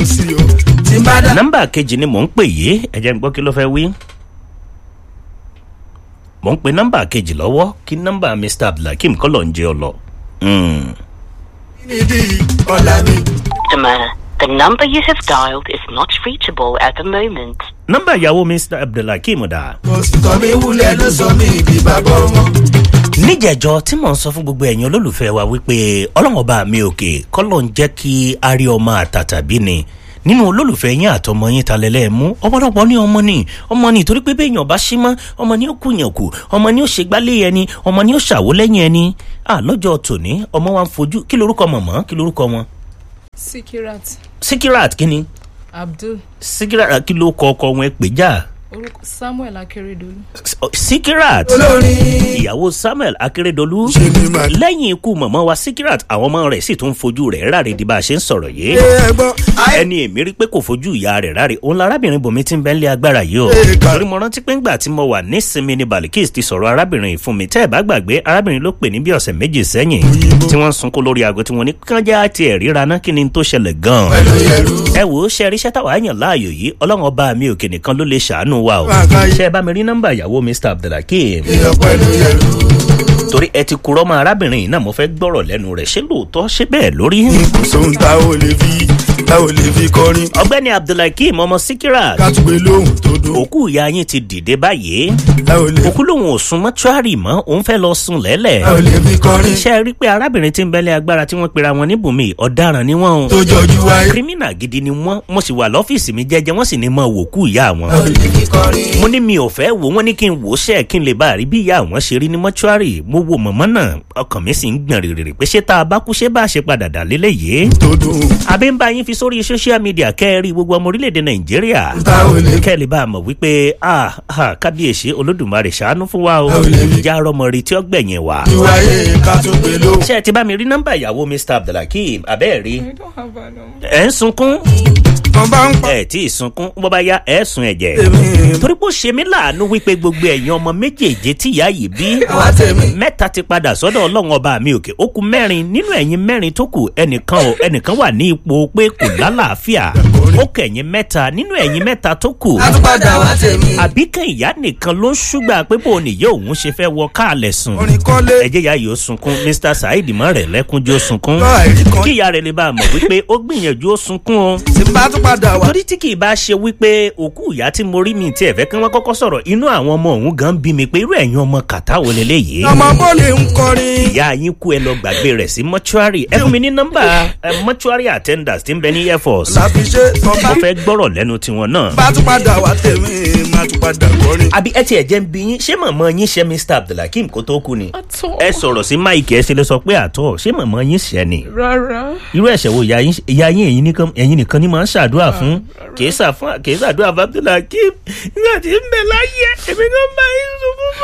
sí o tí n bá dá. nọ́mbà kejì ni mò ń pè yìí ẹ jẹ́ n gbọ́ kí ló fẹ́ wí. mò ń pe nọ́mbà kejì lọ́wọ́ kí nọ́mbà mr abdulhakeem kọ́ lọ́ọ́ ń jẹ́ ọ lọ. Mm. nídìí ọ̀la mi. Customer, the number you have dialed is not reachable at the moment. nọ́mbà ìyàwó mr abdulhakeem dà. kòsìtọ́ mi wúlẹ̀ ló sọ mí ibi bàbá ọmọ. níjẹ̀jọ́ tí mò ń sọ fún gbogbo ẹ̀yin olólùfẹ́ wa wípé ọlọ́mọba mi òkè kọ́lọ̀ ń jẹ́ kí a rí ọmọ àtàtà bí ni nínú olólùfẹ́ yín àtọmọ yín ta lẹ́lẹ́ mú ọ̀pọ̀lọpọ̀ ní ọmọ ni ọmọ ni torí pé béèyàn bá ṣí mọ́ ọmọ ni ó kú yàn kù ọmọ ni ó ṣe gbálé ẹni ọmọ ni ó ṣàwó lẹ́yìn ẹni à lọ́jọ́ tòní ọmọ wa ń fojú kí lorúkọ mọ̀mọ́ kí lorúkọ wọn. sikirat sikirat kí ni abdul sikirat kí ló kọ ọkọ wọn ẹ pè já orúkọ samuel akérèdọlù sikirat olórin ìyàwó samuel akérèdọlù ṣe ni màá. lẹ́yìn ikú mọ̀mọ́ wa sikirat àwọn ọmọ rẹ̀ sì tún fojú rẹ̀ ráre di bá a ṣe ń sọ̀rọ̀ yìí ṣé ẹ gbọ́. ayé ẹni èmi rí pé kò fojú ìyá rẹ̀ ráre òun larábìnrin bòmí ti ń bẹ́ńlẹ̀ agbára yìí o Ee, ká- torí mo rántí pé ńgbà tí mo wà nísinmi ni balikis ti sọ̀rọ̀ arábìnrin yìí fún mi tẹ́ ẹ̀ bá gbàgbé arábìnrin ló pè ní bí ọ̀sẹ̀ méjì sẹ́yìn tí wọ́n ń sunkún lórí aago tí wọ́n ní kánjá tiẹ̀ ríra ná kí ni tó ṣẹlẹ̀ gan-an pẹ̀lú yẹ̀rù. ẹ wò ó ṣe ríṣẹ́ táwa yàn láàyò yìí ọlọ́run ọba mi òkè nìkan ló lè ṣàánú wa o Wà á ká yìí. ṣe é bá mi rí nọ́mbà ìyàwó mr abdulhakeem èèyàn pẹ̀lú yẹ̀rù. torí ẹ ti kúrọ́ mọ́ arábìnrin yìí náà mo fẹ́ gbọ́rọ̀ lẹ́nu rẹ̀ ṣé lóòótọ́ ṣé bẹ́ẹ̀ lórí. kò sóhun tá ò lè fi tá ò lè fi kọrin. ọgbẹ́ni abdulhakeem ọmọ sikirat ká tún gbé lóhùn tó dùn. òkú ìyá yín ti dìde báyìí tá ò lè òkú lòun ò sun mọ́túárì mọ́ òun fẹ́ lọ sun lẹ́lẹ̀. tá ò lè fi kọrin. ṣe rí i pé arábìnrin tí ń bẹ́lẹ̀ agbára tí wọ́n pera wọn níbùnmí ọ̀daràn ni wọ́n o. tó jọjú wáyé. kírímìnà gidi ni wọ́n mo sì wà lọ́fíìsì mi jẹ́jẹ́ wọ́n sì ní mọ òkú ìyá wọn. tá ò lè fi kọrin. mo ní mi ò fẹ́ wò wọ́n ní kí n wò ó ṣẹ́ kí n lè bá a rí bí ìyá àwọn ṣe rí ní mọ́túárì mo wo mọ̀mọ́ náà ọkàn mi sì ń gbọ̀n rìrì pé ṣé tá a bá kú ṣé bá a ṣe padà dà lélẹ̀ yìí. tó dùn. àbí ń bá yín fi sórí social media kẹ́ẹ̀rí gbogbo ọmọ orílẹ̀-èdè nàìjíríà tá ò lè fi. kẹ́ ẹ lè bá a mọ̀ wípé ah ah kábíyèsí olódùmarè ṣàánú fún wa o Ẹ ò lè rí. ìjà rọmọ rí tí ó gbẹ̀yìn wa. wáyé ká tún gbé lóhùn. ṣé ẹ ti bá mi rí nọ́mbà ìyàwó mr abdulhakeem abẹ́ẹ̀ rí i don't have a number. ẹ̀ ń sunkún wọ́n bá ń pa ẹ̀ tí ì sunkún bó bá yá ẹ̀ sun ẹ̀jẹ̀ tèmi. torí pé ó ṣe mí láàánú wípé gbogbo ẹ̀yin ọmọ méjèèjì tí ìyá yìí bí àwa tèmi. mẹ́ta ti padà sọ́dọ̀ ọlọ́run ọba mi òkè ó kù mẹ́rin nínú ẹ̀yin mẹ́rin tó kù ẹnìkan ò ẹnìkan wà ní ipò pé kò lálàáfíà ó kẹ̀yìn mẹ́ta nínú ẹ̀yin mẹ́ta tó kù a tún padà wá tèmi. àbíkẹ́ ìyá nìkan ló ń ṣúgbà pé bò ní yóò òun ṣe fẹ́ wọ káàlẹ̀ sùn orin kọ́lé. ẹjẹ́ ìyá yìí ó sunkún mr saheed mọ́ rẹ̀ lẹ́kúnjó sunkún lọ́ àìrí kan. kí ìyá rẹ̀ lè bá a mọ̀ wípé ó gbìyànjú ó sunkún o tí n bá tún padà wá. torí tí kì í bá ṣe wípé òkú ìyá tí mo rí mi tí ẹ̀fẹ́ kí wọ́n kọ́kọ́ sọ̀rọ̀ inú àwọn ọmọ òun gan bí mi pé irú ẹ̀yin ọmọ kàtá wo leléyìí ọmọ bọ́ọ̀lì ń kọrin. ìyá yín kú ẹ lọ gbàgbé rẹ̀ sí mọ́ṣúárì ẹ fún mi ní nọ́mbà ẹ, mọ́ṣúárì attendants tí ń bẹ ní air force láfi ṣe tọ́ bá mo fẹ́ gbọ́rọ̀ lẹ́nu tiwọn náà. bá tún padà wá tèmi máa tún padà kọrin. àbí ẹ tiẹ̀ jẹ́ ń bí yín ṣé mọ̀mọ́ yín ṣe mr abdulhakeem kó tó kú ni. àtọ ẹ sọ̀rọ̀ sí máìkì ẹ ṣe lè sọ pé àtọ̀ ṣé mọ̀mọ́ yín ṣẹ́ ni. rárá irú ẹ̀ṣẹ̀ wo ìyá yín ìyá yín ẹ̀yin nìkan ẹ̀yin nìkan ni máa ń ṣàdúrà fún kì í ṣàdúrà fún abdulhakeem nígbà tí ń bẹ láyé èmi kan bá yín sunkún.